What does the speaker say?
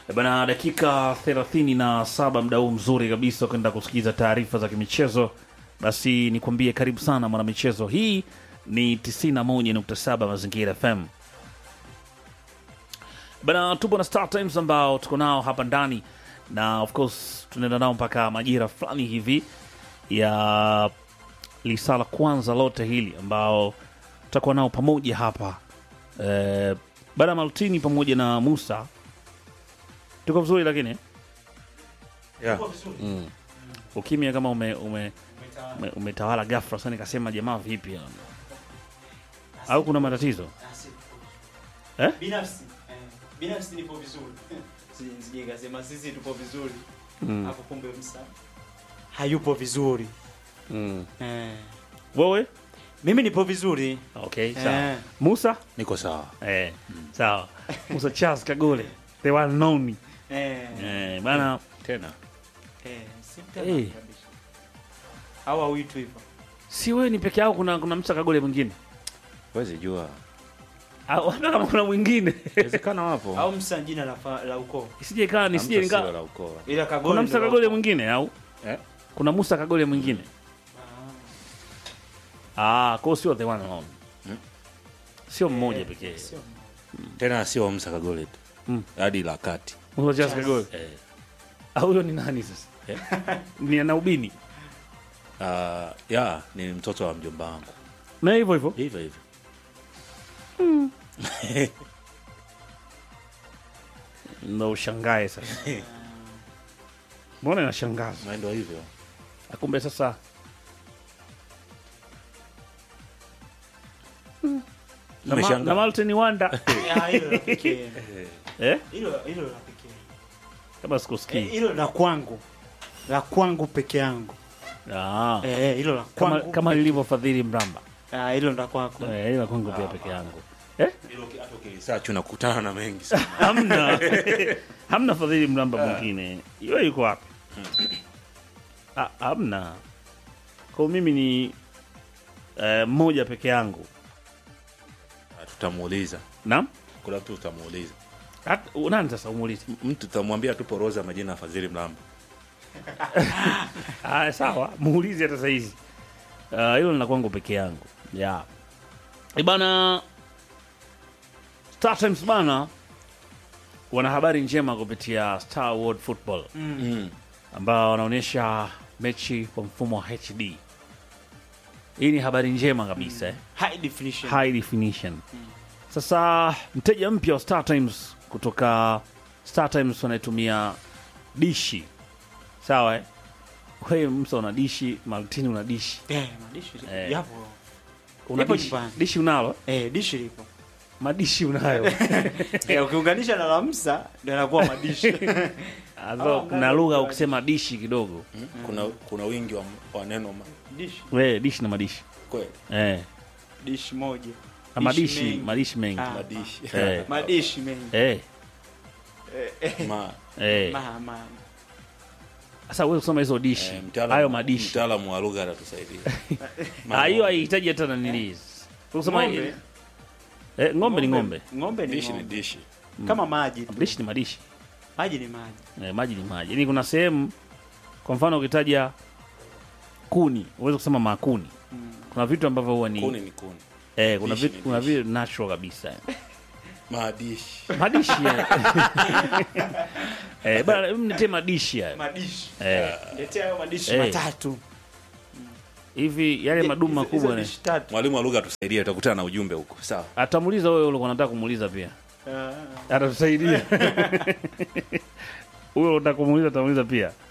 Eh, Bana, dakika 37 mda huu mzuri kabisa kwenda kusikiza taarifa za kimichezo. Basi nikwambie karibu sana mwanamichezo, hii ni 91.7 Mazingira FM. Bana, tupo na Star Times ambao tuko nao hapa ndani na of course tunaenda nao mpaka majira fulani hivi ya lisa la kwanza lote hili ambao tutakuwa nao pamoja hapa eh, bana Maltini pamoja na Musa tuko vizuri, lakini Yeah. ukimya kama ume, ume, ume, umetawala ghafla sana, nikasema jamaa vipi yani? au kuna matatizo Eh? Binafsi eh, binafsi nipo vizuri. Si- Sije nikasema sisi tupo vizuri. Mm. Hapo kumbe msa hayupo vizuri. Mm. Eh. Wewe Mimi nipo vizuri. okay, sawa. Eh. Musa Niko sawa. eh, sawa. Musa Charles Kagole the one known Eh. eh, bana Tena. Eh, si mtama Eh. kabisa. Au hauitwi hivyo. si wewe ni peke yao, kuna kuna Musa Kagole mwingine Wezi jua. au hata kama kuna mwingine Inawezekana wapo. Au msa jina la fa- la ukoo. isije ikawa nisije Hamta sio nika la ukoo. Ila Kagole. kuna Musa ndo la Kagole ukoo. mwingine au Eh? kuna Musa Kagole mwingine Ah. ah, kwa hiyo sio the one known Mm. sio mmoja pekee Sio. Tena sio Musa Kagole tu. Mm. Hadi la kati. Musa Charles Kagole Eh. Ah, huyo ni nani sasa Eh? ni anaubini Ah, ya, ni mtoto wa mjomba wangu. na hivyo hivyo Hivyo hivyo. ndo ushangae sasa mbona inashangaza Mwendo hivyo. akumbe sasa na, ma, Nimeshangaa. na Martin Wanda Ah, hilo la pekee. eh? Hilo hilo la pekee. kama Eh, sikusikii Hilo la kwangu. La kwangu peke yangu. ah. Eh, eh, hilo la kama, kwangu. kama lilivyofadhili Mramba Ah, hilo ndo kwako. eh, ila kwangu pia peke yangu eh? Hilo ki- hata ukilisearch unakutana na mengi sana. hamna hamna fadhili Mramba mwingine hiyo yuko wapi Ah, hamna kwa mimi ni eh, mmoja peke yangu Ah, Tutamuuliza. naam Kuna mtu tutamuuliza. Hata- nani sasa umuulize M- Mtu tutamwambia tupo Roza majina ya Fadhili Mlamba. Ah, sawa muulize hata sahizi Ah, hilo lina kwangu peke yangu yeah. Eh, bana Star Times bana wana habari njema kupitia Star World Football Mm. ambao wanaonyesha mechi kwa mfumo wa HD. Hii ni habari njema kabisa eh? High definition. high definition. Sasa mteja mpya wa Star Times kutoka Star Times wanaitumia dishi, sawa eh? Wewe Musa una dishi, Martini una dishi, Eh, madishi Eh. yapo. una Ipo dishi, nyumbani. dishi unalo eh? Eh, dishi lipo. madishi unayo Eh, ukiunganisha na lamsa ndio yanakuwa madishi. Although Ah, kuna ngalo- lugha ukisema dishi kidogo Mm. Kuna kuna wingi wa, wa neno ma- dishi. we dishi na madishi kweli. eh. Dishi moja. Na madishi mengi. madishi mengi Ah. Madishi. Eh. Madishi mengi. eh. Ma, Eh. Ma, ma. Sasa wewe kusoma hizo dishi eh, mtaalamu- hayo madishi Mtaalamu wa lugha atatusaidia. Ah, hiyo haihitaji hata nanili kusema Ng'ombe. eh, ng'ombe ni ng'ombe Ng'ombe ni Dishi ni ng'ombe. dishi. Kama maji tu. dishi ni madishi Maji ni maji. eh, maji ni maji yaani kuna sehemu kwa mfano ukitaja kuni uweze kusema makuni Mm. kuna vitu ambavyo huwa ni Kuni ni kuni. eh, kuna dishi vitu ni kuna dishi. vitu natural kabisa Madishi. madishi eh. eh, bana hebu niletee madishi haya Madishi. eh, Letea hayo madishi Eh. matatu. hivi yale madumu Hizo- makubwa hizo ne dishi tatu. Mwalimu wa lugha atusaidie, utakutana na ujumbe huko. Sawa. atamuuliza wewe ulikuwa unataka kumuuliza pia Ah. atatusaidia huyo unataka kumuuliza atamuuliza pia